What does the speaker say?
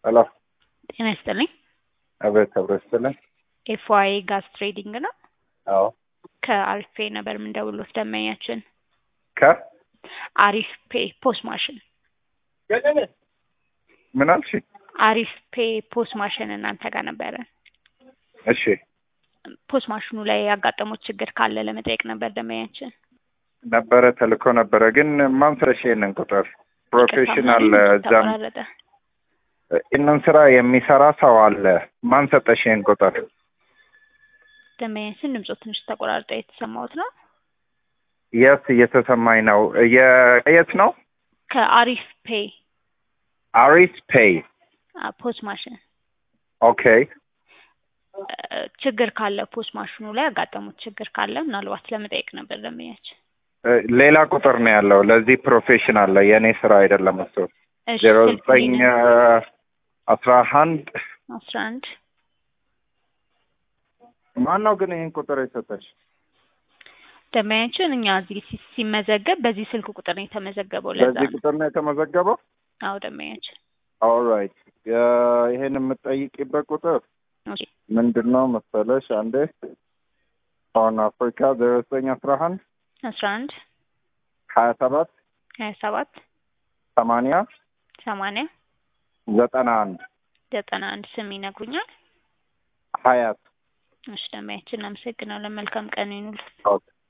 ሄሎ ጤና ይስጥልኝ። አቤት አብሮ ይስጥልኝ። ኤፍዋይ ጋዝ ትሬዲንግ ነው። አዎ ከአሪፍ ፔ ነበር የምንደውለው ደንበኛችን ከ አሪፍ ፔ ፖስ ማሽን ምን አልሽ? አሪፍ ፔ ፖስ ማሽን እናንተ ጋር ነበረ። እሺ ፖስ ማሽኑ ላይ ያጋጠሙት ችግር ካለ ለመጠየቅ ነበር ደንበኛችን። ነበረ ተልኮ ነበረ፣ ግን ማን ስለሽ ይሄንን ቁጥር ፕሮፌሽናል እዛም ተቆራረጠ። ይህንን ስራ የሚሰራ ሰው አለ። ማን ሰጠሽ ይሄን ቁጥር? ደንበኛችን ድምፆ ትንሽ ተቆራርጠ የተሰማሁት ነው። የት እየተሰማኝ ነው? የት ነው? ከአሪፍ ፔ አሪስ ፔይ ፖስ ማሽን ኦኬ። እ፣ ችግር ካለ ፖስ ማሽኑ ላይ ያጋጠሙት ችግር ካለ ምናልባት ለመጠየቅ ነበር ደንበኛችን። እ፣ ሌላ ቁጥር ነው ያለው። ለዚህ ፕሮፌሽናል ላይ የእኔ ስራ አይደለም እሱ። እሺ፣ ዜሮ ስልክ ዘጠኝ ሊነ- አስራ አንድ አስራ አንድ ማን ነው ግን ይህን ቁጥር የሰጠች? ደንበኛችን እኛ እዚህ ሲ- ሲመዘገብ በዚህ ስልክ ቁጥር ነው የተመዘገበው። ለዛ በዚህ ነው። ቁጥር ነው የተመዘገበው? አዎ ደንበኛችን። ኦልራይት ይሄን የምትጠይቂበት ቁጥር ኦኬ፣ ምንድን ነው መሰለሽ? አንዴ ሆርን አፍሪካ ዜሮ ዘጠኝ አስራ አንድ አስራ አንድ ሀያ ሰባት ሀያ ሰባት ሰማንያ ሰማንያ ዘጠና አንድ ዘጠና አንድ ስም ይነግሩኛል። ሀያት እሺ ደንበኛችን እናመሰግናለን። መልካም ቀን ይኑል። ኦኬ